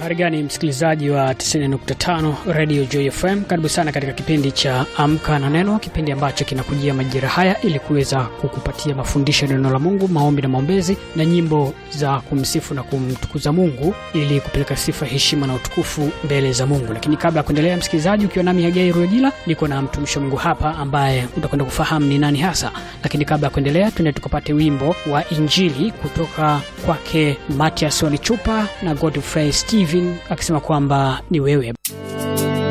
Habari gani msikilizaji wa 90.5 Radio Joy FM, karibu sana katika kipindi cha Amka na Neno, kipindi ambacho kinakujia majira haya ili kuweza kukupatia mafundisho ya neno la Mungu, maombi na maombezi na nyimbo za kumsifu na kumtukuza Mungu ili kupeleka sifa, heshima na utukufu mbele za Mungu. Lakini kabla ya kuendelea, msikilizaji, ukiwa nami Hagai Ruojila, niko na mtumishi wa Mungu hapa ambaye utakwenda kufahamu ni nani hasa. Lakini kabla ya kuendelea, tuende tukapate wimbo wa Injili kutoka kwake Matias Walichupa na Godfrey Steven akisema kwamba ni wewe